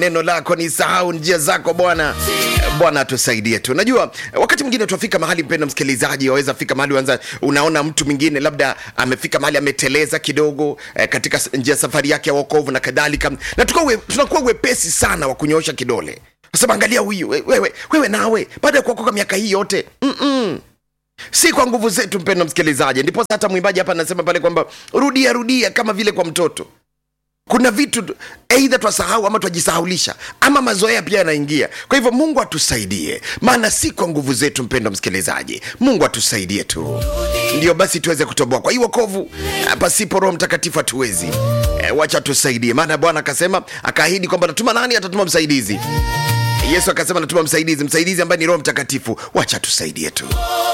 neno lako ni sahau njia zako bwana bwana atusaidie tu najua wakati mwingine tuafika mahali mpendo msikilizaji waweza fika mahali wanza unaona mtu mwingine labda amefika mahali ameteleza kidogo eh, katika s- njia safari yake ya wokovu na kadhalika na tukuwa we, tunakuwa wepesi sana wa kunyoosha kidole sema angalia huyu we- wewe, wewe nawe baada ya kuokoka miaka hii yote Mm-mm si kwa nguvu zetu mpendo msikilizaji ndipo hata mwimbaji hapa anasema pale kwamba rudia rudia kama vile kwa mtoto kuna vitu tu- eidha twasahau ama twajisahaulisha ama mazoea pia yanaingia kwa hivyo mungu atusaidie maana si kwa nguvu zetu mpendo msikilizaji mungu atusaidie tu ndio basi tuweze kutoboa kwa hiyo wokovu eh, pasipo roho mtakatifu hatuwezi e, wacha tusaidie maana bwana akasema akaahidi kwamba atatuma nani atatuma msaidizi yesu akasema natuma msaidizi msaidizi ambaye ni roho mtakatifu wacha tusaidie tu